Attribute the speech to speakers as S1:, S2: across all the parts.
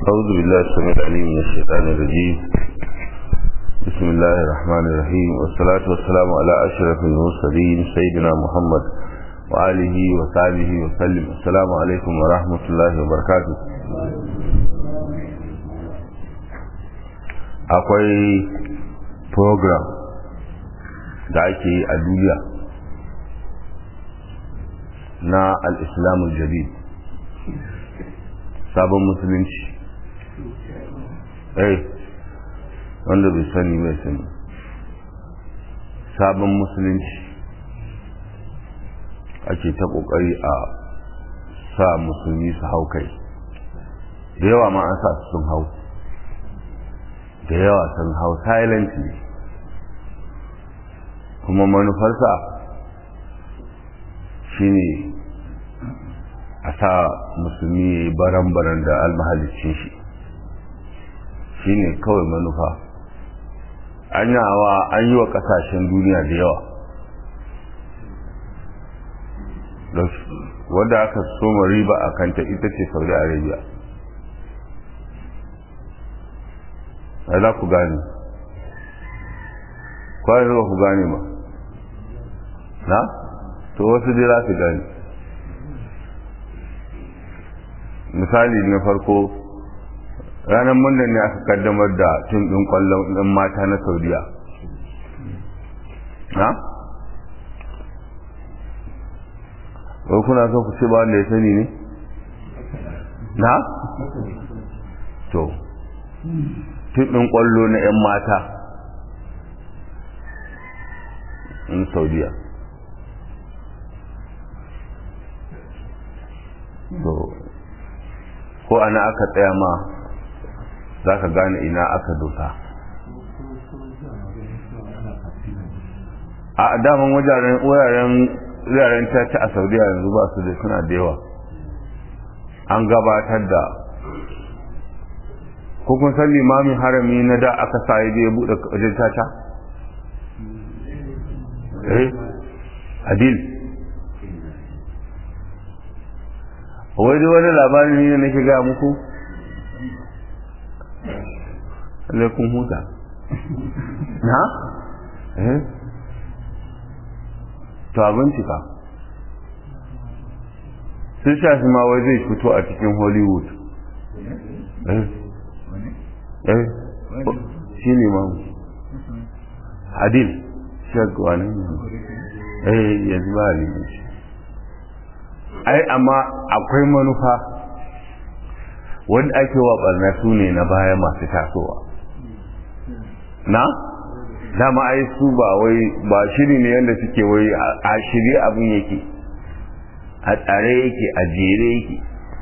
S1: أعوذ بالله السميع العليم من الشيطان الرجيم بسم الله الرحمن الرحيم والصلاة والسلام على أشرف المرسلين سيدنا محمد وآله وصحبه وسلم السلام عليكم ورحمة الله وبركاته akwai program da ake yi a duniya na al-islamul jadid sabon musulunci eh wanda bai sani bai sani sabon musulunci ake ta kokari a sa musulmi su hau kai da yawa ma an sa su sun hau da yawa sun hau silently kuma manufarsa shine a sa musulmi baran-baran da almahalicin shi shine kawai manufa an yawa an yi wa kasashen duniya da yawa wadda aka soma riba a kanta ita ce saudi arabia a za ku gane kwanan ba ku gane ba na? to wasu dai za su gane misali na farko ranar monday ne aka kaddamar da tun ɗin ƙwallon ɗin mata na saudiya na? ko kuna so ku ce ba wanda ya sani ne? na? to tun ɗin ƙwallo na 'yan mata in saudiya to ko ana aka tsaya ma za ka gane ina aka dosa a daman wajen wuraren caca a saudiya yanzu ba su da suna da yawa an gabatar da ko kun san limamin harami na da aka sa ya je buɗe wajen caca eh adil wai wani labarin ne nake ga muku alaikun huta na? eh to abinci ka sun shafi ma wai zai fito a cikin hollywood eh eh shi ne ma adil shagwa ne eh yanzu ba a shi ai amma akwai manufa wanda ake wa barna su ne na baya masu tasowa na dama ai su ba wai ba shiri ne yadda suke wai a shirye abin yake a tsare yake a jere yake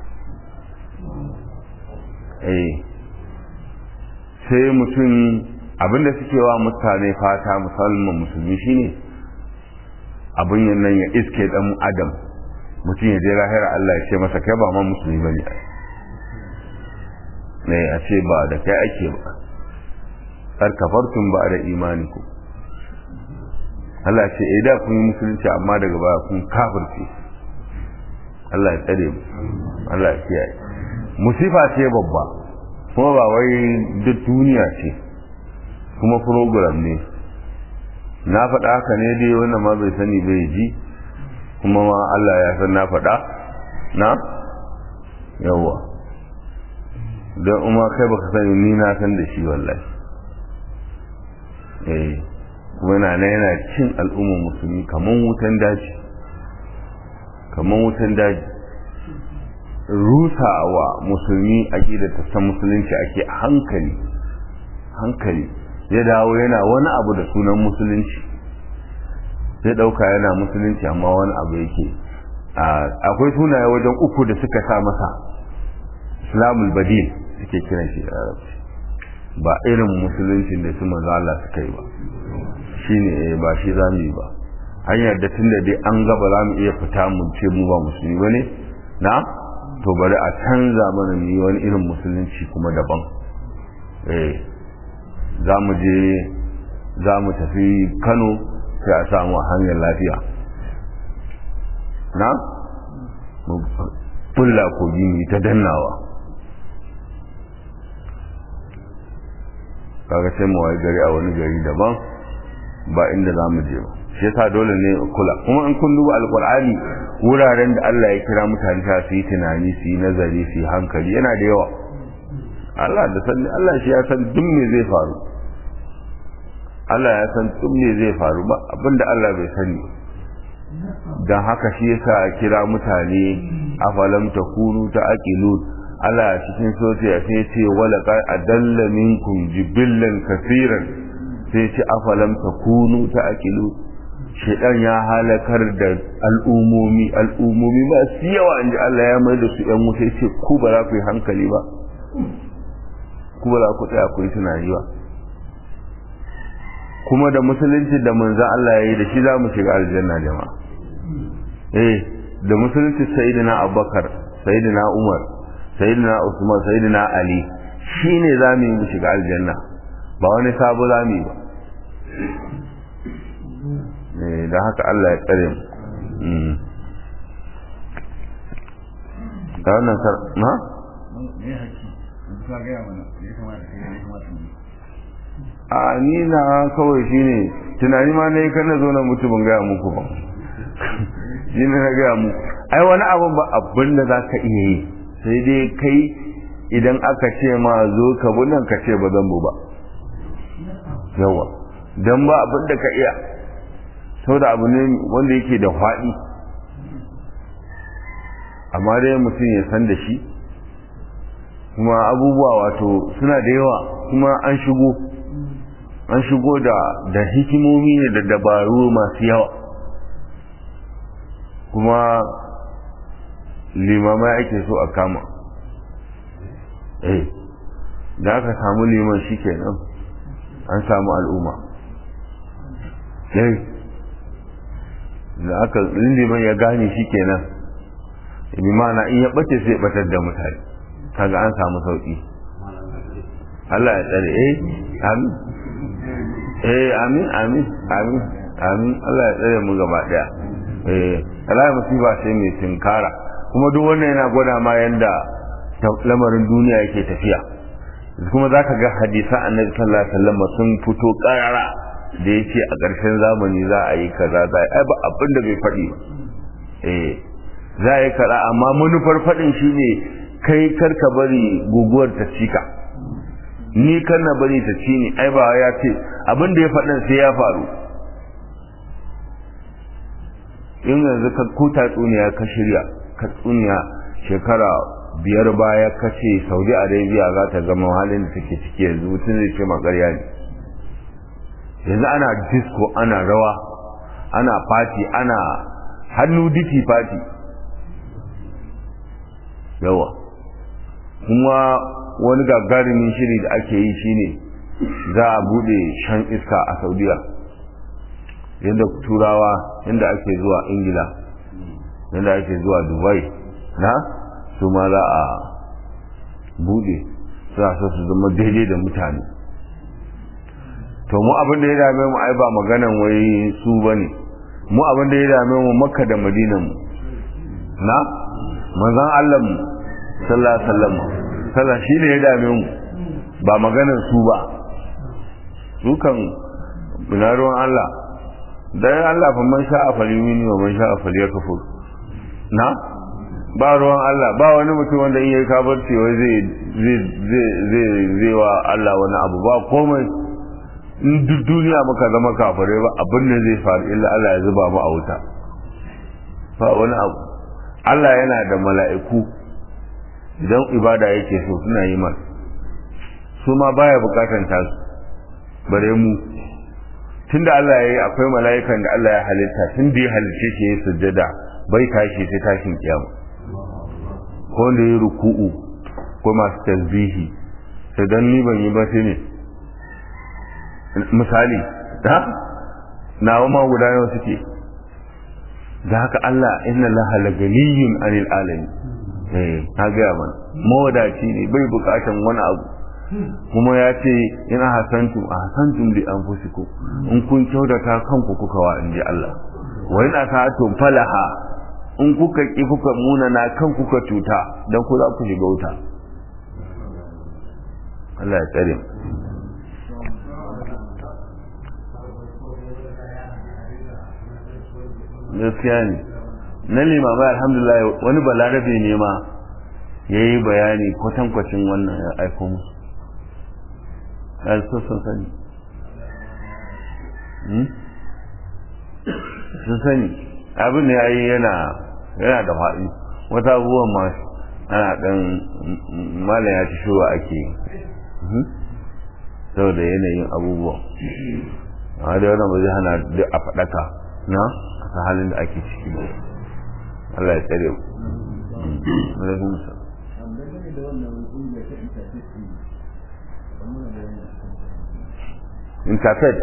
S1: eh sai mutum abinda suke wa mutane fata musamman musulmi shine abin nan ya iske dan adam mutum ya je lahira Allah ya ce masa kai ba ma musulmi ba ne ne a ce ba da kai ake ba kar kafartun ba da imani ku Allah ce eh da kun yi musulunci amma daga baya kun kafirce Allah ya tsare mu Allah ya kiyaye musifa ce babba kuma ba wai duk duniya ce kuma program ne na faɗa haka ne dai wannan ma bai sani bai ji kuma ma Allah ya san na faɗa na yawa don umar kai baka sani ni na san da shi wallahi eh kuma yana na yana cin al'ummar musulmi kamar wutan daji kamar wutan daji rusa wa musulmi aƙida ta san musulunci ake a hankali hankali ya dawo yana wani abu da sunan musulunci zai ɗauka yana musulunci amma wani abu yake akwai sunaye wajen uku da suka sa masa islamul badil suke kiran shi da arabci ba irin musuluncin da su manzo Allah suka yi ba shine ba shi zamu yi ba an yarda tun da dai an gaba za mu iya fita mu ce mu ba musulmi bane na to bari a canza mana mu yi wani irin musulunci kuma daban eh za mu je za mu tafi Kano sai a samu a hanyar lafiya na bulla kogi ta dannawa kaga sai mu wayi gari a wani gari daban ba inda za mu je ba shi yasa dole ne kula kuma in kun duba alqur'ani wuraren da Allah ya kira mutane ta su yi tunani su yi nazari su yi hankali yana da yawa Allah da sani Allah shi ya san duk me zai faru Allah ya san duk me zai faru ba abinda Allah bai sani dan haka shi yasa kira mutane afalam takunu ta'qilun Allah cikin sotiya sai ce wala qad adalla minkum jibillan kaseeran sai ce afalam takunu ta'qilu shedan ya halakar da al'umomi al'umomi ba su yawa inji Allah ya mai da su yan wuta ce ku ba za ku yi hankali ba ku ba za ku tsaya ku yi tunani ba kuma da musulunci da manzan Allah ya yi da shi za mu shiga aljanna jama'a eh da musulunci sayyidina abubakar sayyidina umar sayyidina usman sayyidina ali shine za mu yi mu shiga aljanna ba wani sabo za mu yi ba da haka Allah ya tsare mu da wannan sar na? a ni na kawai shine tunani ma ne kan na zo na mutu ban gaya muku ba shi ne na gaya muku ai wani abin ba abin da za ka iya yi sai dai kai idan aka ce ma zo ka bunan ka ce ba zan bu ba yawa don ba abin da ka iya sau da abu ne wanda yake da faɗi amma dai mutum ya san da shi kuma abubuwa wato suna da yawa kuma an shigo an shigo da da hikimomi ne da dabaru masu yawa kuma limamai ake so a kama eh da aka samu liman shi kenan an samu al'umma eh da aka liman ya gane shi kenan bi mana in ya bace sai batar da mutane kaga an samu sauki Allah ya tsare eh amin eh amin amin amin amin Allah ya tsare mu gaba daya eh Allah musiba sai mai tinkara kuma duk wannan yana gwada ma yanda lamarin duniya yake tafiya kuma zaka ga hadisan Annabi sallallahu alaihi wasallam sun fito karara da yake a ƙarshen zamani za a yi kaza za a ba abin da bai faɗi ba eh za a yi kaza amma manufar faɗin shine kai karka bari guguwar ta cika ni kan na bari ta ci ni ai ba ya ce abin da ya faɗin sai ya faru in yanzu ka ko tatsuniya ka shirya ka tsuniya shekara biyar baya ka ce saudi arabia za ta zama halin da take ciki yanzu mutum zai ce makarya ne yanzu ana disco ana rawa ana fati ana hannu diti fati yawa kuma wani gagarumin shiri da ake yi shine za a bude shan iska a saudiya yadda turawa yadda ake zuwa ingila yadda ake zuwa dubai na su ma za a bude za su su zama daidai da mutane to mu abin da ya dame mu ai ba maganan wai su bane mu abin da ya dame mu makka da madinan mu na manzon Allah mu sallallahu alaihi wasallam sallah shine ya dame mu ba maganan su ba su kan bina ruwan Allah dan Allah fa man sha'a falyumini wa man sha'a falyakfur na ba ruwan Allah ba wani mutum wanda in yayi kafirci wai zai zai zai zai wa Allah wani abu ba komai in duk duniya muka zama kafirai ba abin da zai faru illa Allah ya zuba mu a wuta ba wani abu Allah yana da mala'iku idan ibada yake so suna yi masa su ma baya bukatan tasu bare mu tunda Allah ya yi akwai mala'ikan da Allah ya halitta tun da ya halice shi ya sujjada bai tashi sai tashin kiyama ko da ya ruku'u ko masu tasbihi sai dan ni ban yi ba sai ne misali da nawa ma guda nawa suke da haka Allah inna laha laganiyun anil alamin eh ta gaya mana mawadaci ne bai bukatan wani abu kuma ya ce ina hasantum a hasantum li anfusikum in kun kyautata kanku kuka wa inji Allah wa in asatum falaha in kuka ki kuka munana kan kuka cuta dan ku za ku shiga wuta Allah ya tsare gaskiya ne na limamai alhamdulillah wani balarabe ne ma ya yi bayani kwatankwacin wannan ya aiko musu ya so sun sani sun sani abin da ya yi yana yana da faɗi wata abubuwan ma ana ɗan malam ya ci shura ake yi saboda yanayin abubuwan amma da wannan ba zai hana duk a faɗaka na a halin da ake ciki ba Allah ya tsare mu interfet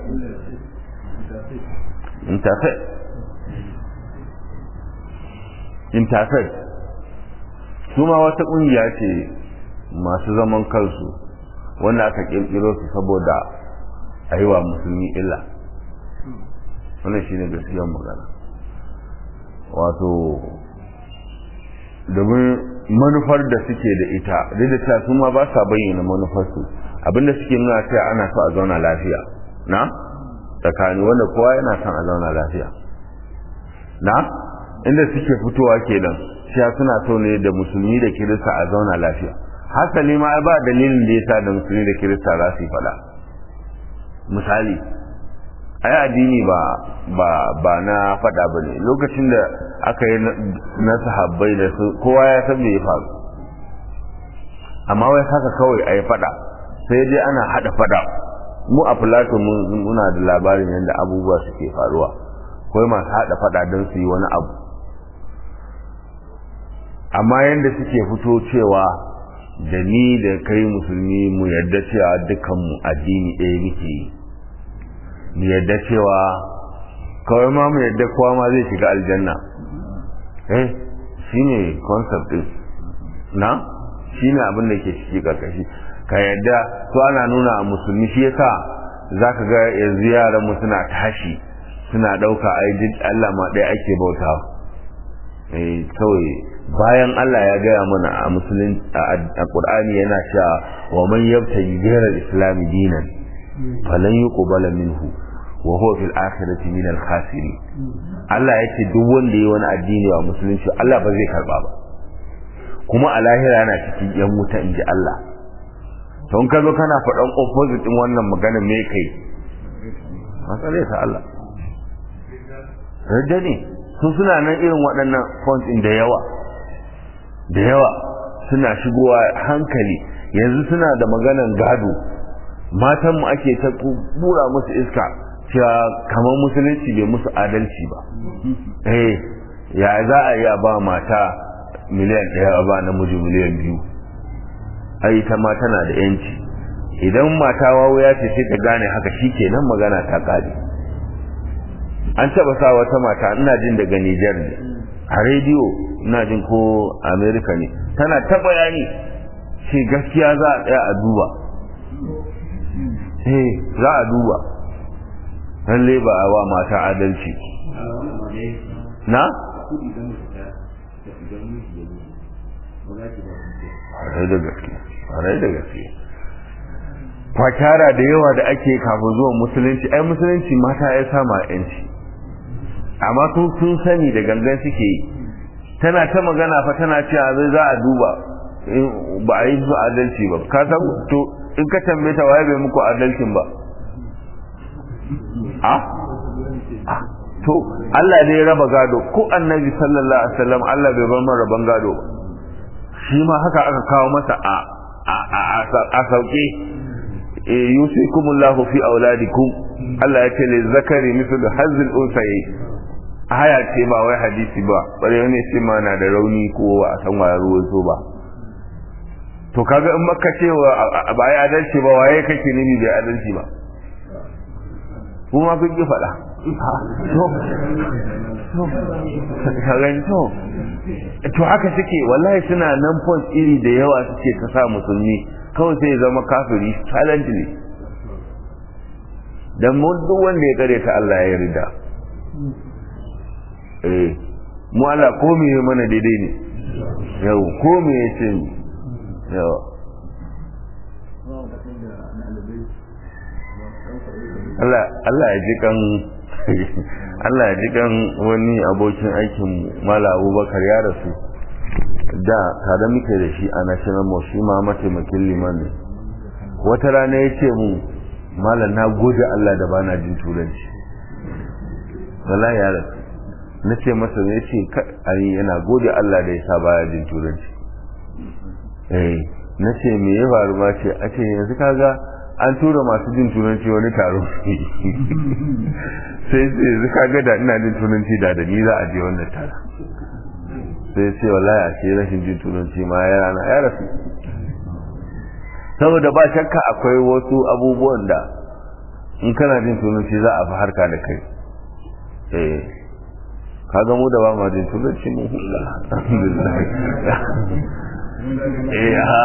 S1: interfet interfet su ma wata ƙungiya ce masu zaman kansu wanda aka ƙirƙiro su saboda a yi wa musulmi illa wannan shi ne gaskiyar magana wato domin manufar da suke da ita duk da cewa su ma ba sa bayyana manufarsu abinda suke nuna cewa ana so a zauna lafiya na tsakani wanda kowa yana son a zauna lafiya na inda suke fitowa kenan cewa suna so ne da musulmi da kirista a zauna lafiya hasali ma ba dalilin da yasa da musulmi da kirista za su yi fada misali ai addini ba ba ba na fada bane lokacin da aka yi na sahabbai da su kowa ya san me ya faru amma wai haka kawai ai fada sai dai ana hada fada mu a plato muna da labarin yadda abubuwa suke faruwa kawai masu hada fada don su yi wani abu amma yadda suke fito cewa da ni da kai musulmi mu yadda cewa dukanmu addini ɗaya muke yi mu yadda cewa kawai ma mu yadda kowa ma zai shiga aljanna eh shine concept din na shine abin da ke ciki karkashi ka yadda to ana nuna a musulmi shi yasa zaka ga yanzu yaran mu suna tashi suna dauka ai duk Allah ma ɗaya ake bauta eh kawai bayan Allah ya gaya mana a musulun a Qur'ani yana cewa wa man yabtaji ghayra al-islam dinan falan yuqbala minhu wa huwa fil akhirati min al-khasirin Allah yake duk wanda yayi wani addini wa musulunci Allah ba zai karba ba kuma a lahira yana cikin yan wuta inji Allah don ka zo kana faɗan opposite din wannan magana me kai matsalai ta Allah rajja ne su suna nan irin waɗannan fonts ɗin da yawa da yawa suna shigowa hankali yanzu suna da maganan gado matanmu ake ta bura musu iska cewa kamar musulunci bai musu adalci ba eh ya za a yi ba mata miliyan ɗaya ba namiji miliyan biyu ai ta ma tana da yanci idan mata wawo ya ce sai ta gane haka shi kenan magana ta ƙare an taɓa sa wata mata ina jin daga Nijar ne a rediyo ina jin ko Amerika ne tana ta bayani shi gaskiya za a tsaya a duba eh za a duba lalle ba a wa mata adalci na Harai da gaske, harai da gaske. Fakara da yawa da ake kafin zuwan musulunci, ai musulunci mata ya sama yanci. Amma sun sun sani da gangan suke yi. Tana ta magana fa tana cewa zai za a duba ba a yi su adalci ba. Ka san to in ka tambaye ta waye bai muku adalcin ba. A? To Allah ne ya raba gado ko annabi sallallahu alaihi wasallam Allah bai bar mana raban gado ba. shi ma haka aka kawo masa a a sauke yusikumullahu fi auladikum Allah ya ce le zakari misal hazil unsayi aya ce ba wai hadisi ba bare ne ce ma na da rauni ko a san wa ruwa so ba to kaga in maka ce ba ai adalci ba waye kake nemi bai adalci ba kuma kun ki faɗa to to to haka suke wallahi suna nan point iri da yawa suke ta sa musulmi kawai sai zama kafiri silently dan mun duk wanda ya kare ta Allah ya rida eh mu Allah ko me mana daidai ne yau ko me ya ce yau Allah Allah ya ji kan Allah ya ji kan wani abokin aikin mala abubakar ya rasu da tare muke da shi a national mosque shi ma mataimakin liman ne wata rana ya ce mu malam na gode Allah da bana jin turanci wala ya rasu na ce masa ne ce ai yana gode Allah da ya sa baya jin turanci eh na ce me ya faru ma ce a ce yanzu kaga an tura masu jin turanci wani taro sai sai yanzu kaga da ina jin turanci da da ni za a je wannan tara sai ce wallahi a ce rashin jin turanci ma ya rana ya rasu saboda ba shakka akwai wasu abubuwan da in kana jin turanci za a fi harka da kai eh kaga mu da ba ma jin turanci mu hula alhamdulillah eh ha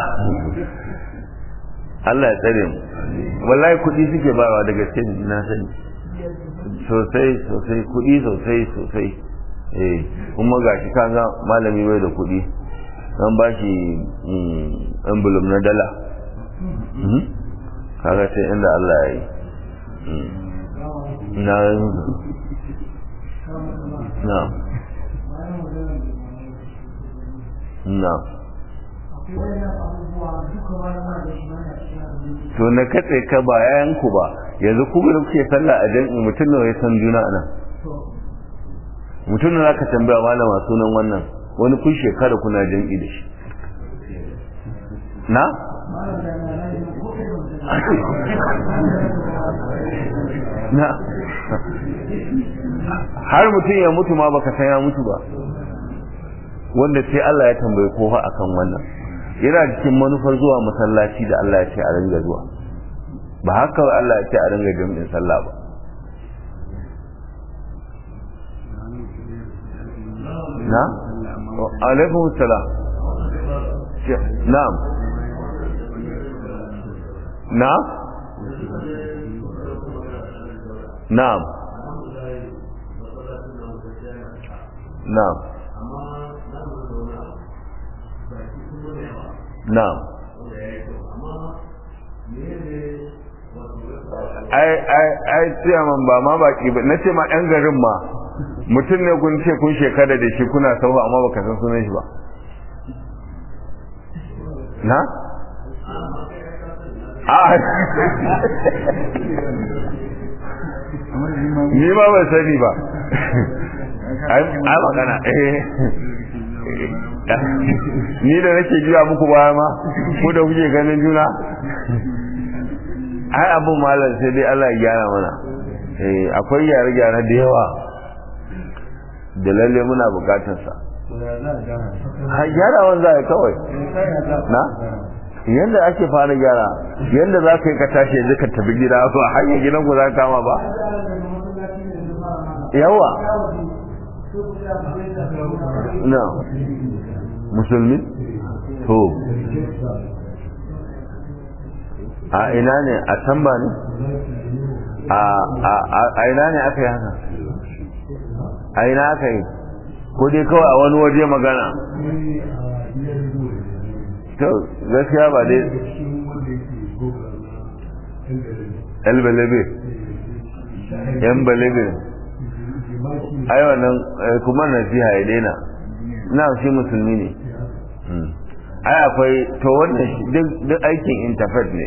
S1: Allah ya tsare mu wallahi kuɗi suke bawa da gaske na sani sosai sosai kuɗi sosai sosai eh kuma gashi kaga malami bai da kuɗi an ba shi envelope na dala kaga sai inda Allah ya yi na na na to na katse ka ba yayan ku ba yanzu ku da kuke sallah a jami'i mutum nawa ya san juna nan mutum nawa ka tambaya malama sunan wannan wani kun shekara kuna jami'i da shi na na har mutum ya mutu ma baka san ya mutu ba wanda sai Allah ya tambaye kowa akan wannan yana cikin manufar zuwa masallaci da Allah ya ce a ringa zuwa ba haka Allah ya ce a ringa jami'in sallah ba na alaikum salam na'am na na'am na'am na'am ai ai ai tsiyaman ba ma baki ba nace ma yan garin ma mutum ne kun ce kun shekara da shi kuna sauwa amma baka san sunan shi ba na a ni ma ban sani ba ai magana eh ni da nake jiya muku baya ma ko da kuke ganin juna ai abun malam sai dai Allah ya gyara mana eh akwai gyare-gyare da yawa da lalle muna bukatar sa ha gyarawan za a kawai na yanda ake fara gyara yanda za ka yi ka tashi yanzu ka tafi gida ba hanyar gidan ku za ka kama ba yawa na musulmi to a ina ne a can ba ne a ina ne aka yi haka a ina aka yi ko dai kawai a wani waje magana to gaskiya ba dai elbelebe yan belebe ai wannan kuma nasiha ya daina na shi musulmi ne ai akwai to wannan duk aikin interfet ne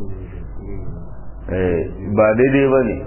S1: ba daidai ba ne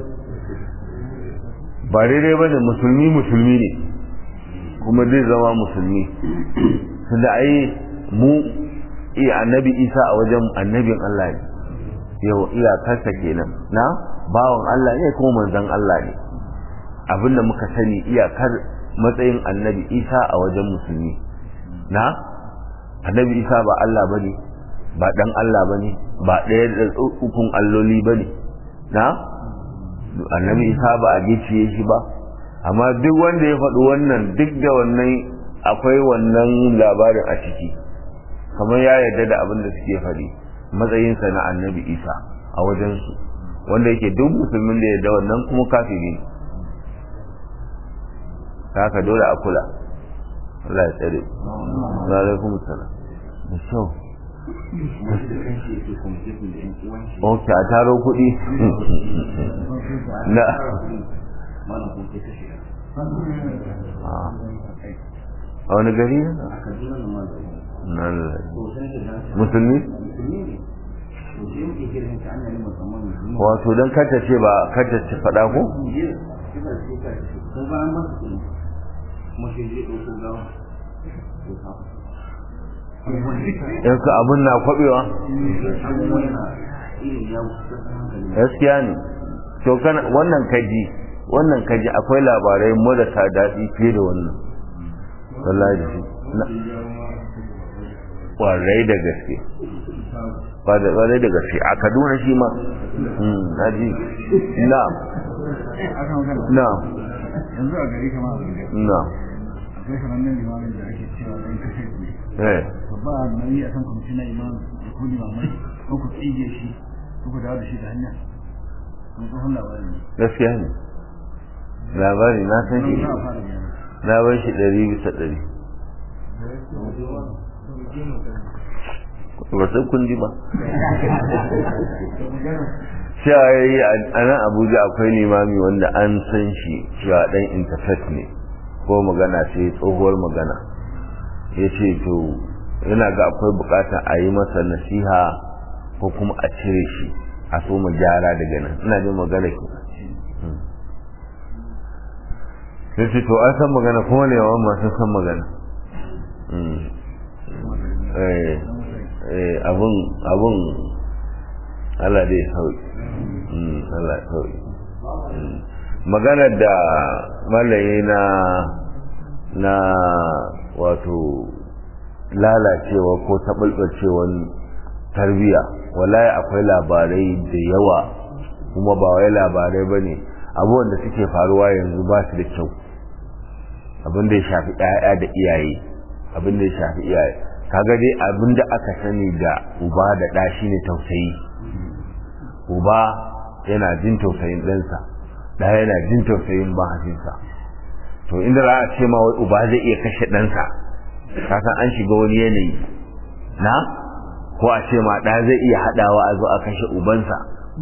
S1: ba daidai ba ne musulmi musulmi ne kuma zai zama musulmi tunda ai mu iya annabi isa a wajen annabin Allah ne yau iyakarsa kenan na bawan Allah ne kuma manzon Allah ne abinda muka sani iyakar matsayin annabi isa a wajen musulmi na annabi isa ba Allah bane ba dan Allah bane ba ɗaya da ukun alloli bane na annabi isa ba a gicciye shi ba amma duk wanda ya faɗi wannan duk da wannan akwai wannan labarin a ciki kamar ya yarda da abin da suke faɗi matsayinsa na annabi isa a wajensu wanda yake duk musulmin da yarda wannan kuma kafiri ne haka dole a kula Allah ya tsare wa alaikum salam da kyau ok a taro kuɗi na
S2: malam ko ke kashe
S1: a wani gari
S2: a kaduna na malam
S1: nan
S2: to sai da na
S1: musulmi
S2: musulmi ne to sai muke kiran ta annabi musamman musulmi
S1: wato don kanta ce ba kanta ce faɗa ko
S2: jiya kika ce ka ce kun ga an ba su kuɗi kuma sai zai ɗauko gawa to ka
S1: yanzu abin na kwabewa
S2: abubuwa yana irin ya wuce hankali
S1: gaskiya ne to kana wannan kaji wannan kaji akwai labarai marasa daɗi fiye da wannan wallahi da shi na kwarai da gaske kwarai da gaske a kaduna shi ma na ji na na
S3: yanzu a gari kama a gari
S1: na
S3: akwai sanannen limamin da ake cewa ɗan kashe ne
S1: eh
S3: to ba a nauyi a kan kwamiti na imam da ko limamai ko ku tsige shi ko ku dawo da shi da hanya kun tsohon labarin ne
S1: gaskiya ne labari na san shi
S3: za a fara gyara
S1: na bar shi ɗari bisa ɗari ba sai kun ji ba cewa ya yi a nan abuja akwai limami wanda an san shi cewa ɗan interfaith ne ko magana ce tsohuwar magana ya ce to yana ga akwai bukatar a yi masa nasiha ko kuma a cire shi a so mu gyara daga nan ina jin magana ke sai ce to an san magana kuma ne yawan masu san magana eh eh abun abun Allah dai sauki Allah sauki maganar da malaye na na wato lalacewa ko taɓalɓacewar tarbiya wallahi akwai labarai da yawa kuma ba wai labarai ba ne abubuwan da suke faruwa yanzu ba su da kyau abin da ya shafi ɗaya da iyaye abin da ya shafi iyaye kaga dai abin da aka sani da uba da ɗa shine tausayi uba yana jin tausayin ɗansa ɗa yana jin tausayin mahaifinsa to inda za a ce ma wai uba zai iya kashe ɗansa kasan an shiga wani yanayi na ko a ce ma ɗa zai iya haɗawa a zo a kashe ubansa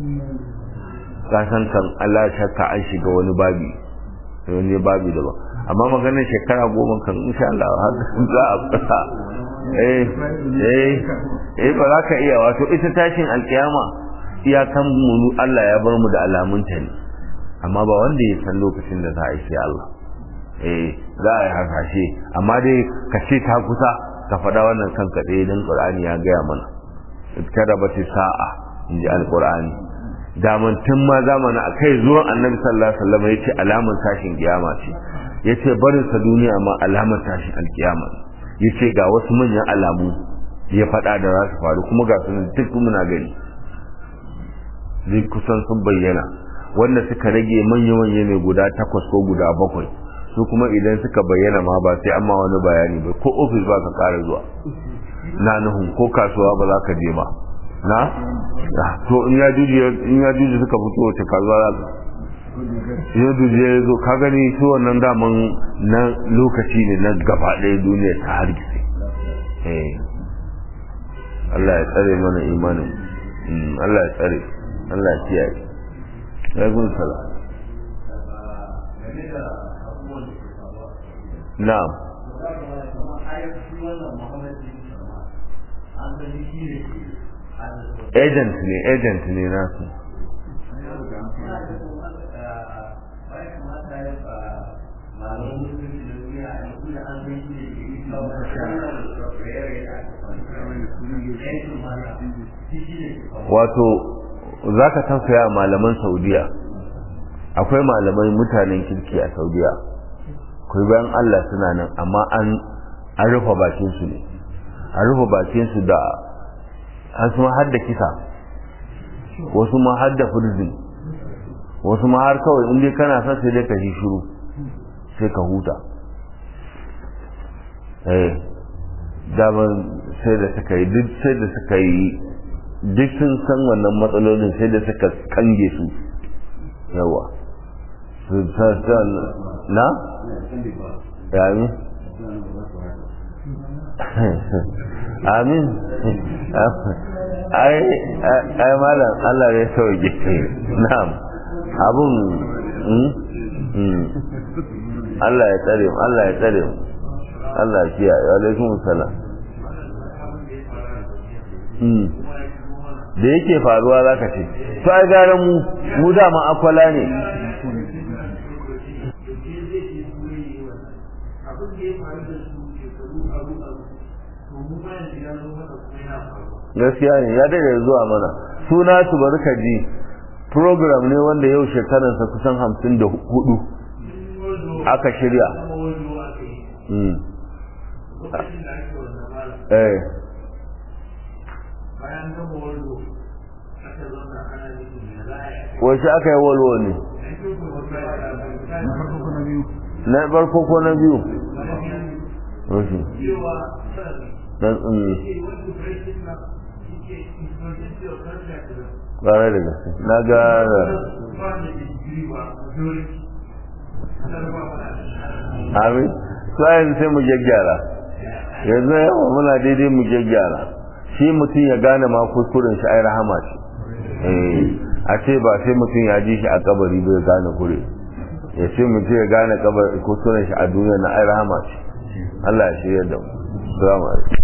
S1: kasan kan Allah shakka an shiga wani babi wani babi daban amma maganar shekara goma kan insha Allah har za a fasa eh eh eh ba za ka iya wato ita tashin alkiyama iyakan mu Allah ya bar mu da alamunta ne amma ba wanda ya san lokacin da za a yi sai Allah eh za a yi hasashe amma dai ka ce ta kusa ka faɗa wannan kanka ɗaya don ƙur'ani ya gaya mana kada ba ta sa'a in ji alƙur'ani daman tun ma zamani a kai zuwan annabi sallallahu alaihi wasallam ya ce alamar tashin kiyama ce ya ce barin sa duniya ma alamar tashin alkiyama ya ce ga wasu manyan alamu ya faɗa da za su faru kuma ga sunan duk muna gani zai kusan sun bayyana wanda suka rage manya-manya ne guda takwas ko guda bakwai su kuma idan suka bayyana ma ba sai amma wani bayani ba ko ofis ba ka kara zuwa na nuhun ko kasuwa ba za ka je ba na to in ya juji in ya juji suka fito wace kasuwa za ka ya juji ya zo ka gani su wannan daman na lokaci ne na gaba ɗaya duniya ta hargitse eh Allah ya tsare mana imanin Allah ya tsare Allah ya kiyaye ya gun sala na'am agent ne agent ne nasu wato za ka tausaya malaman saudiya akwai malamai mutanen kirki a saudiya akwai bayan allah suna nan amma an rufe bakinsu ne an rufe bakinsu da wasu ma har da kisa wasu ma har da furzin wasu ma har kawai inda kana son sai dai ka shi shiru sai ka huta eh daban sai da suka yi duk sai da suka yi duk sun san wannan matsalolin sai da suka kange su yawa na? yamin amin ai ai malam Allah ya sauke na'am abun Allah ya tsare mu Allah ya tsare mu Allah ya kiyaye alaikum salam da yake faruwa zaka ce to ai gara mu mu dama akwala ne gaskiya ne ya daga zuwa mana suna su barka ji program ne wanda yau shekararsa kusan hamsin da hudu aka shirya eh wace aka yi walwo ne na farko ko na biyu wasu na tsumi ƙwarar da gaske na ga amin su yanzu sai mu gyaggyara yanzu yawa muna daidai mu gyaggyara shi mutum ya gane ma kuskuren shi ai rahama ce a ce ba sai mutum ya ji shi a kabari bai gane kure ya ce mutum ya gane kuskuren shi a duniya na ai rahama ce Allah ya shirya da mu salamu alaikum